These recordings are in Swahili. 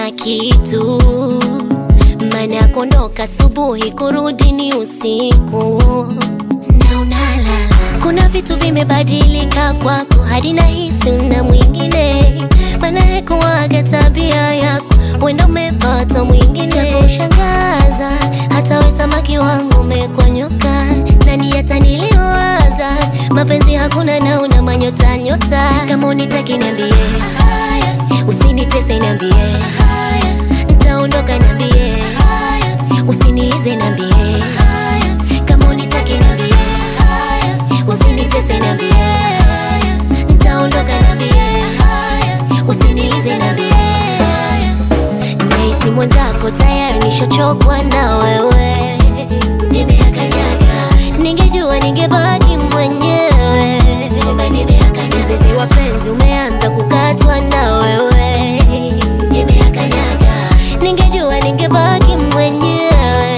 una kitu maana ya kuondoka asubuhi kurudi ni usiku na unalala kuna vitu vimebadilika kwako hadi nahisi una mwingine maana hekuwaga tabia yako wenda umepata mwingine kushangaza hata we samaki wangu umekwanyoka nani ataniliwaza mapenzi hakuna na una manyota nyota kama unitaki niambie usinitese niambie ntaondoka niambie usiniize niambie kama unitaki niambie usinitese niambie ntaondoka niambie usiniize niambie nahisi mwenzako tayari nishachokwa na wewe nimeakanyaga ningejua ningebaki mwenyewe kumbe nimeakanyaga mzizi wa penzi umeanza kukatwa na wewe nimeakanyaga ningejua ningebaki mwenyewe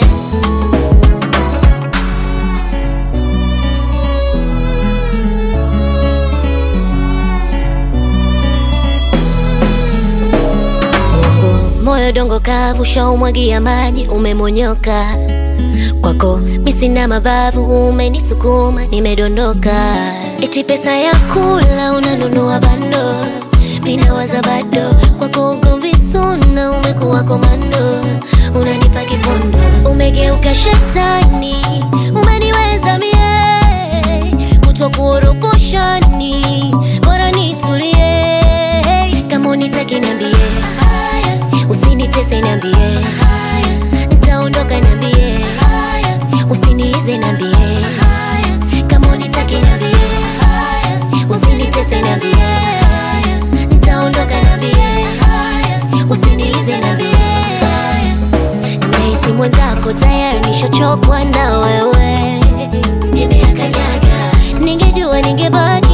Mungu, moyo dongo kavu shaumwagia maji umemonyoka kwako misina mabavu umenisukuma nimedondoka eti pesa ya kula unanunua bando minawaza bado kwako ugomvi suna umekuwa komando unanipa kipondo umegeuka shetani umeniweza mie kutwa kuoroposhani bora nitulie kama unitaki niambie usinitese niambie ntaondoka niambie usiniize niambie kama unitaki niambie usinitese niambie ntaondoka niambie usiniize niambie nahisi mwenzako tayari nishachokwa na wewe nimeakanyaga ningejua ningebaki